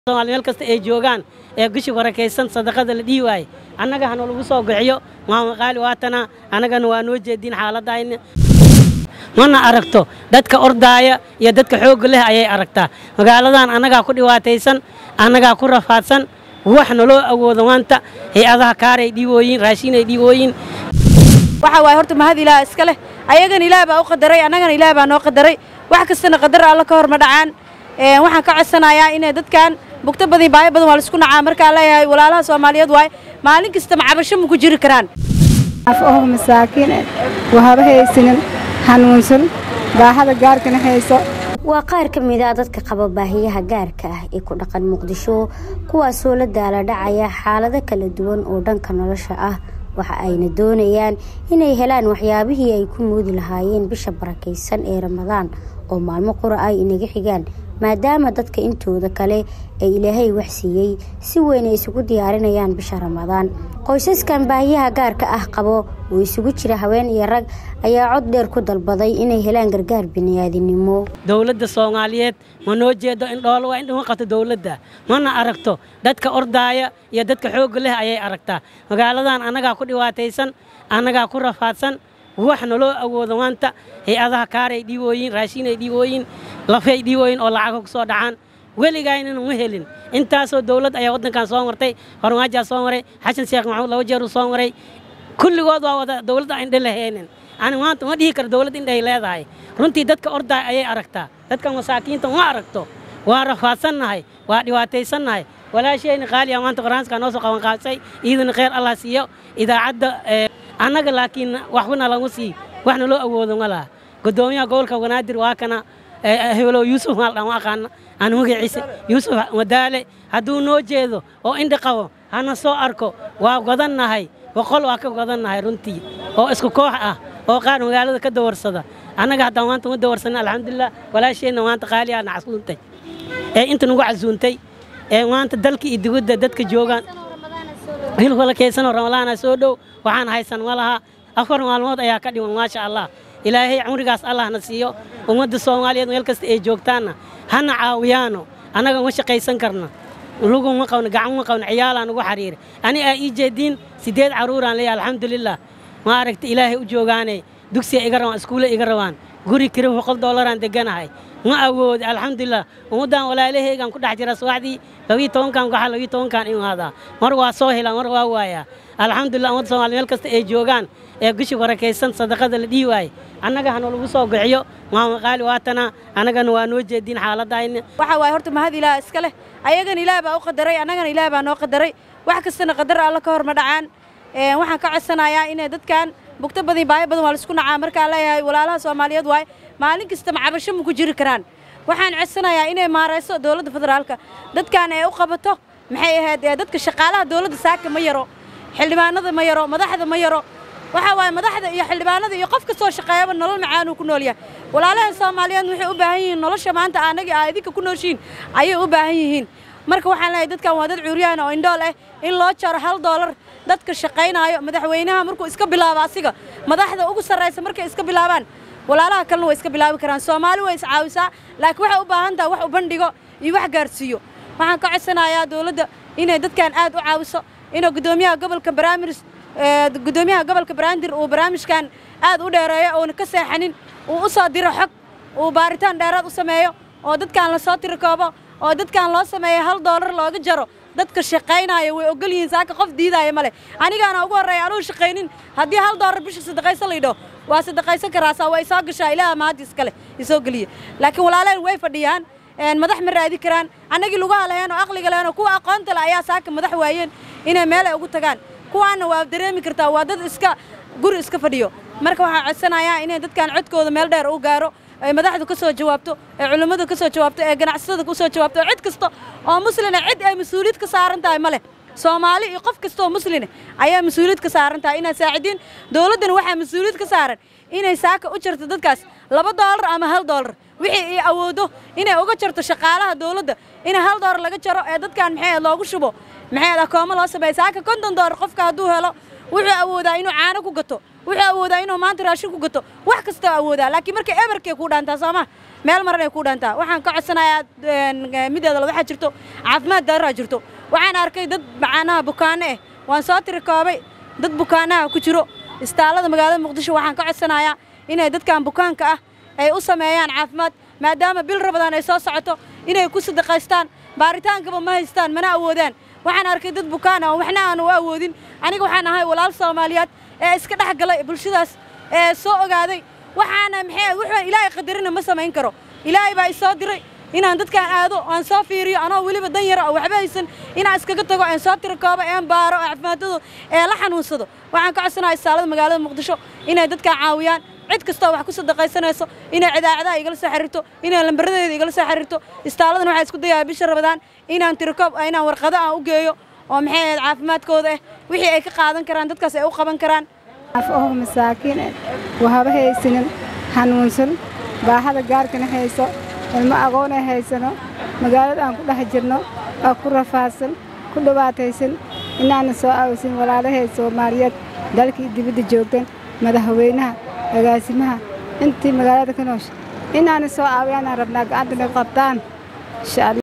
soomaali meel kasta ay joogaan ee gushi barakaysan sadaqada la dhihi waaye annaga hana lagu soo bixiyo maama qaali waatana annagana waa noo jeediin xaaladayna mana aragto dadka ordaaya iyo dadka xoogga leh ayay aragtaa magaaladan annagaa ku dhibaataysan annagaa ku rafaadsan wax naloo awoodo maanta hay-adaha kaaray dhiibooyin raashinay dhiibooyin waxa waaye horta mahad ilaah iska leh ayagana ilaah baa u qadaray annagana ilaah baa noo qadaray wax kastana qadar alla ka hor ma dhacaan waxaan ka codsanayaa inay dadkan bugto badii baayo badan waa laisku nacaa markaa leeyahay walaalaha soomaaliyeed waaye maalin kasta macabasho ma ku jiri karaan af oo masaakiin wahaba haysanin hanuunsan baahada gaarkana hayso waa qaar ka mid a dadka qaba baahiyaha gaarka ah ee ku dhaqan muqdisho kuwaasoo la daala dhacaya xaalado kala duwan oo dhanka nolosha ah waxa ayna doonayaan inay helaan waxyaabihii ay ku moodi lahaayeen bisha barakaysan ee ramadaan oo maalmo qura ay inaga xigaan maadaama dadka intooda kale ee ilaahay wax siiyey si weyn ay isugu diyaarinayaan bisha ramadaan qoysaskan baahiyaha gaarka ah qabo oo isugu jira haween iyo rag ayaa cod dheer ku dalbaday inay helaan gargaar bini'aadinimo dowladda soomaaliyeed ma noo jeedo in dhoolo waa in dhima qabto dowladda mana aragto dadka ordaaya iyo dadka xoogga leh ayay aragtaa magaaladan annagaa ku dhibaataysan annagaa ku rafaadsan wax naloo awoodo maanta hay-adaha kaaray dhiibooyin raashinay dhiibooyin lafay dhiibooyin oo lacago ku soo dhacaan weligaynana ma helin intaasoo dowladd ayaa waddankan soo martay hormaajaa soo maray xasan sheekh maxamuud laba jeeruu soo maray kulligood waa wada dowladda indhe lahaynin ani maanta ma dhihi karo dowladd indhahay leedahay runtii dadka ordaay ayay aragtaa dadka masaakiinta ma aragto waa rafaadsannahay waa dhibaataysannahay walaashayna qaaliya maanta qaraanska noo soo qaban qaabsay iidana kheyr allah siiyo idaacadda annaga laakiin waxbana lagu sii waxna loo awoodo ma laha gudoomiyaha gobolka wanaadir waa kana hebelow yuusuf maaldhan ma aqaana aan magaciisa yuusuf madaale hadduu noo jeedo oo indha qabo hana soo arko waa godannahay boqol waa ka godannahay runtii oo isku koox ah oo qaar magaalada ka dawarsada annaga haddaan maanta ma dawarsanin alxamdulilah walaasheenna maanta qaaliyaa na casuuntay ee inta nagu casuuntay ee maanta dalka iyo dibadda dadka joogaan hilkala kaysanoo ramadaana soo dhow waxaan haysan ma laha afar maalmood ayaa ka dhiman maasha allah ilaahay cumrigaas allahna siiyo ummadda soomaaliyeed meel kasta ay joogtaanna hana caawiyaano annaga ma shaqaysan karna luguma qabno gacan ma qabno ciyaalaan ugu xariira ani aa ii jeediin siddeed carruuraan leeyahay alxamdulilah ma aragta ilaahay u joogaane dugsiya iga rabaan iskuulle iga rabaan guri kiri boqol doolaraan deganahay ma awoodi alxamdulilah ummaddan walaalaheygaan ku dhex jira subaxdii labiyo tobankan waxaa labiyo tobankan imaadaa mar waa soo helaa mar waa waayaa alxamdulilah ummadda soomaliya meel kasta ay joogaan ee gushi barakaysan sadaqada la dhihi waaye annaga hana lagu soo bixiyo maama qaali waatana annagana waa noo jeediin xaaladayna waxa waaye horta mahad ilaah iska leh ayagana ilaah baa u qadaray annagana ilaah baa noo qadaray wax kastana qadar alla ka hor ma dhacaan waxaan ka codsanayaa inay dadkan bugto badii baayo badan waa laisku nacaa markaa leeyahay walaalaha soomaaliyeed waaye maalin kasta macabasho ma ku jiri karaan waxaan codsanayaa inay maarayso dowladda federaalka dadkan ay u qabato maxay ahayd dadka shaqaalaha dowladda saaka ma yaro xildhibaanada ma yaro madaxda ma yaro waxa waaye madaxda iyo xildhibaanada iyo qof kastoo shaqeeyaba nolol macaanuu ku nool yahay walaalaha soomaaliyeed waxay u baahan yihiin nolosha maanta aanagii aa idinka ku nooshiin ayay u baahan yihiin marka waxaan leeyahay dadkan waa dad cuuriyaan oo indhool ah in loo jaro hal doolar dadka shaqaynaayo madaxweynaha markuu iska bilaabo asiga madaxda ugu sarraysa markay iska bilaabaan walaalaha kalena way iska bilaabi karaan soomaali way iscaawisaa laakiin waxay u baahan tahay wax u bandhigo iyo wax gaarsiiyo waxaan ka codsanayaa dowladda inay dadkan aad u caawiso inuu gudoomiyaha gobolka barnaamij gudoomiyaha gobolka banaadir uu barnaamijkan aad u dheereeyo uuna ka seexanin uu u soo diro xog uu baaritaan dheeraad u sameeyo oo dadkan lasoo tirikoobo oo dadkan loo sameeyo hal doolar looga jaro dadka shaqaynaayo way ogol yihiin saaka qof diidaaya male anigaana ugu horreeya anugu shaqaynin haddii hal doolar bisha sadaqayso laydho waa sadaqaysan karaasaa waa isoo gashaa ilaaha mahaddi iskale isoo geliya laakiin walaaleen way fadhiyaan madax ma raadi karaan annagii lugaha laheen oo aqliga laheen oo kuwa aqoonta leh ayaa saaka madax waayeen inay meel ay ugu tagaan kuwaanna waa dareemi kartaa waa dad iska guri iska fadhiyo marka waxaan codsanayaa inay dadkan codkooda meel dheer u gaaro ay madaxdu ka soo jawaabto ee culimmadu ka soo jawaabto ee ganacsatada ka soo jawaabto ee cid kasta oo muslina cid ay mas-uuliyad ka saaran tahay ma leh soomaali iyo qof kasta oo musline ayaa mas-uuliyad ka saaran tahay inaad saacidiin dowladdana waxaa mas-uuliyad ka saaran inay saaka u jarto dadkaas laba doolar ama hal doolar wixii ay awoodo inay uga jarto shaqaalaha dowladda in hal doolar laga jaro ee dadkan maxay loogu shubo maxay akoomo loo sameeya saaka konton doolar qofka hadduu helo wuxuu awoodaa inuu caano ku gato wuxuu awoodaa inuu maanta raashin ku gato wax kastoo awoodaa laakiin marka eberkay ku dhaantaa sooma meel maran ay ku dhaantaa waxaan ka codsanayaa mideeda la waxaa jirto caafimaad daraa jirto waxaan arkay dad macaanaha bukaano ah waan soo tiri koobay dad bukaanaha ku jiro istaalada magaalada muqdisho waxaan ka codsanayaa inay dadkan bukaanka ah ay u sameeyaan caafimaad maadaama bil rabadaan ay soo socoto inay ku sadaqaystaan baaritaankaba ma haystaan mana awoodaan waxaan arkay dad bukaan ah waxna aan u awoodin aniga waxaan ahay walaal soomaaliyeed ee iska dhex galay bulshadaas ee soo ogaaday waxaana maxay wuxuu ilaahay qadarina ma samayn karo ilaahay baa isoo diray inaan dadkaan aado aan soo fiiriyo anoo weliba dan yara oo waxba haysan inaan iskaga tago aan soo tiro koobo aan baaro caafimaadadu ee la xanuunsado waxaan ka codsanayaa istaalada magaalada muqdisho inay dadkaan caawiyaan cid kastoo wax ku sadaqaysanayso inay cidaacadaha igala soo xiriirto inay lambaradeeda igala soo xiriirto istaaladan waxaa isku dayaa bisha rabadaan inaan tirikoob inaan warqado aan u geeyo oo maxay ahayd caafimaadkooda ah wixii ay ka qaadan karaan dadkaas ay u qaban karaan af oo masaakiin eh wahaba haysanin hanuunsan baahada gaarkana hayso ilmo aqoon ay haysano magaalada aan ku dhex jirno oo ku rafaadsan ku dhibaataysan inaana soo awsin walaalahay soomaaliyeed dalkii dibadda joogtan madaxweynaha agaasimaha intii magaalada ka noosha inaana soo aawiyaanaan rabnaa gacantana qabtaan insha allah